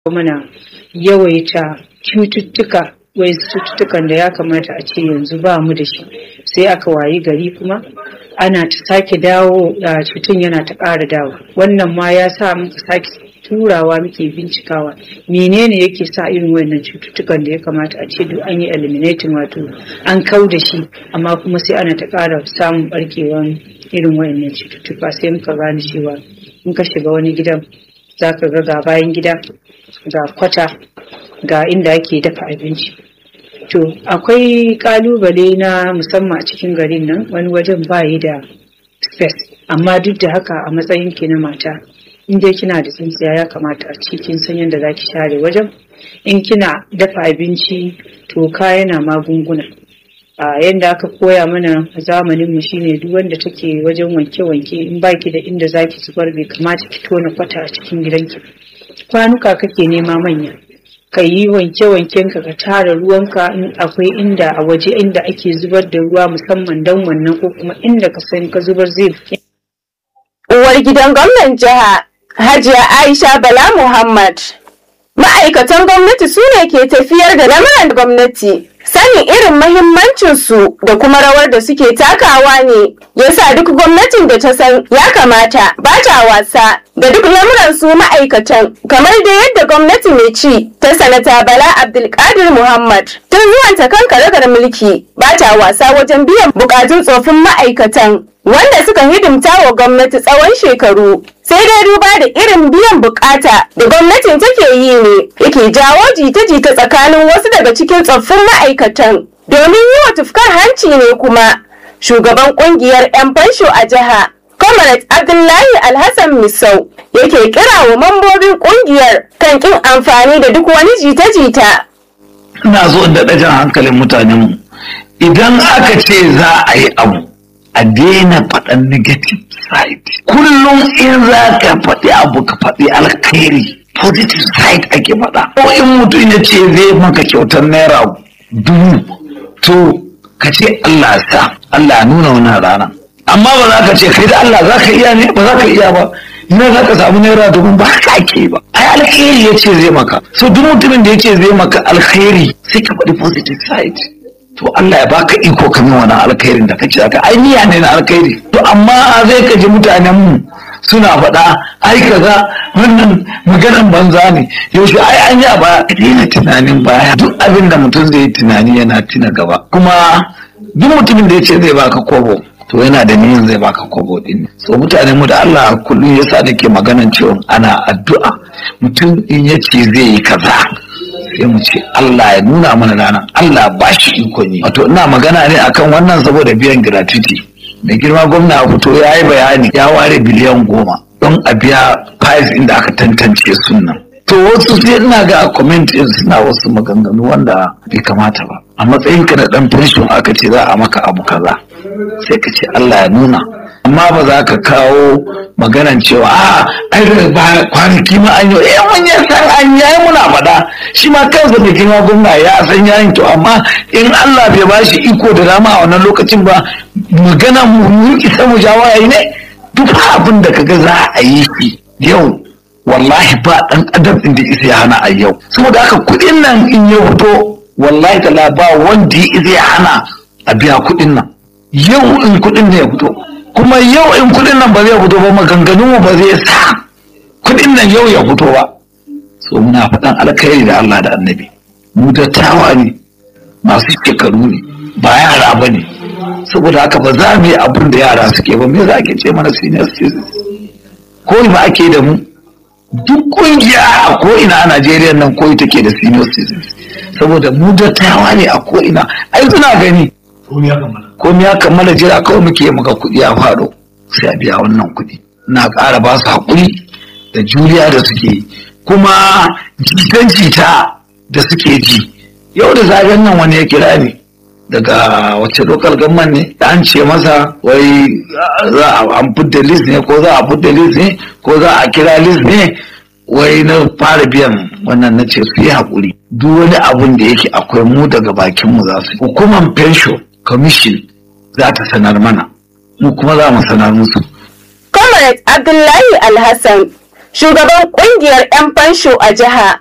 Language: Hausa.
mana yawaita cututtuka wai cututtukan da ya kamata a ce yanzu ba mu da shi sai aka wayi gari kuma ana ta sake dawo a cutun yana ta ƙara dawo wannan ma ya sa muka sake turawa muke bincikawa menene yake sa irin wannan cututtukan da ya kamata a ce duk an yi eliminating wato an kau da shi amma kuma sai ana ta ƙara samun barkewan irin wayannan cututtuka sai muka gane cewa in ka shiga wani gidan za ka ga ga bayan gida ga kwata ga inda ake dafa abinci to akwai kalubale na musamman a cikin garin nan wani wajen bayi da space amma duk da haka a matsayin ki na mata in dai kina da tsintsiya ya kamata a cikin san yadda za ki share wajen in kina dafa abinci toka yana magunguna a yadda aka koya mana a zamanin mu shine duk wanda take wajen wanke-wanke in baki da inda zaki zubar bai kamata ki tona kwata a cikin gidanki kwanuka kake nema manya ka yi wanke-wanken ka ka tara ruwanka in akwai inda a waje inda ake zubar da ruwa musamman don wannan ko kuma inda ka sani ka zubar zai Uwar gidan gwamnan jiha Hajiya Aisha Bala Muhammad. Ma'aikatan gwamnati su ne ke tafiyar da lamuran gwamnati. Sanin irin mahimmancinsu da kuma rawar da suke takawa ne yasa duk gwamnatin da ta san ya kamata ba ta wasa da duk lamuran su ma'aikatan kamar da yadda gwamnati mai ci ta sanata Bala Abdulkadir Muhammad tun zuwanta kan karagar mulki ba ta wasa wajen biyan bukatun tsofin ma'aikatan wanda suka hidimta wa gwamnati tsawon shekaru sai dai duba da irin biyan bukata da gwamnatin take yi ne yake jawo jita-jita tsakanin wasu daga cikin tsoffin ma'aikatan domin yi wa tufkar hanci ne kuma shugaban kungiyar 'yan fansho a jiha comrade abdullahi alhassan misau yake kira wa mambobin kungiyar kan kin amfani da duk wani jita-jita ina so da ɗajan hankalin mutanenmu idan aka ce za a yi abu a daina faɗan negative side kullum in za ka faɗi abu ka faɗi alkhairi positive side ake faɗa ko in mutum ya ce zai maka kyautar naira dubu to ka ce Allah sa Allah nuna wannan rana amma ba za ka ce kai da Allah za ka iya ne ba za ka iya ba ina za ka samu naira dubu ba haka ake ba ai alkhairi ya ce zai maka so duk mutumin da ya ce zai maka alkhairi sai ka faɗi positive side to Allah ya baka iko ka min wannan alkhairin da kace aka ai niyya ne na alkhairi to amma zai ka ji mutanen mu suna faɗa ai kaza wannan maganan banza ne yaushe ai an yi a baya ka daina tunanin baya duk abin da mutum zai yi tunani yana tuna gaba kuma duk mutumin da ya ce zai baka kobo to yana da niyyar zai baka kobo din so mutanen mu da Allah kullum yasa nake maganan cewa ana addu'a mutum in ya ce zai yi kaza sai mu ce Allah ya nuna mana ranar Allah ba shi ikon yi wato ina magana ne akan wannan saboda biyan gratuity mai girma gwamna ya fito ya yi bayani ya ware biliyan goma don a biya price inda aka tantance sunan to wasu sai ina ga a comment din suna wasu maganganu wanda bai kamata ba a matsayin ka na dan pension aka ce za a maka abu kaza sai ka ce Allah ya nuna amma ba za ka kawo maganan cewa a ai ba kwanaki ma an yi eh mun ya san an yayi muna faɗa shi ma kansa da girma gwamna ya san yayin to amma in Allah bai ba shi iko da dama a wannan lokacin ba magana mu mun isa mu jawo yayi ne duk abin da kaga za a yi shi yau wallahi ba dan adam din da isa ya hana a yau saboda haka kuɗin nan in ya fito wallahi tala ba wanda ya isa ya hana a biya kuɗin nan yau in kuɗin ne ya fito kuma yau in kudin nan ba zai fito ba maganganun mu ba zai sa kudin nan yau ya fito ba so muna faɗan alkhairi da Allah da annabi mu dattawa ne masu shekaru ne ba yara ba ne saboda haka ba za mu yi abin da yara suke ba me za ke ce mana senior citizens ko ba ake da mu duk kungiya a ko ina a Najeriya nan ko take da senior citizens saboda mu dattawa ne a ko ina ai suna gani komai ya kammala jira kawai muke muka kuɗi a faɗo sai a biya wannan kuɗi na ƙara ba su haƙuri da juriya da suke yi kuma jitan jita da suke ji yau da zaben nan wani ya kira ni daga wacce lokal gamman ne da an ce masa wai za a an fudda list ne ko za a fudda list ne ko za a kira list ne wai na fara biyan wannan na ce su yi haƙuri duk wani abun da yake akwai mu daga bakinmu za su hukumar pension commission za ta sanar mana mu kuma za mu sanar musu. comrade abdullahi alhassan shugaban kungiyar 'yan fansho a jiha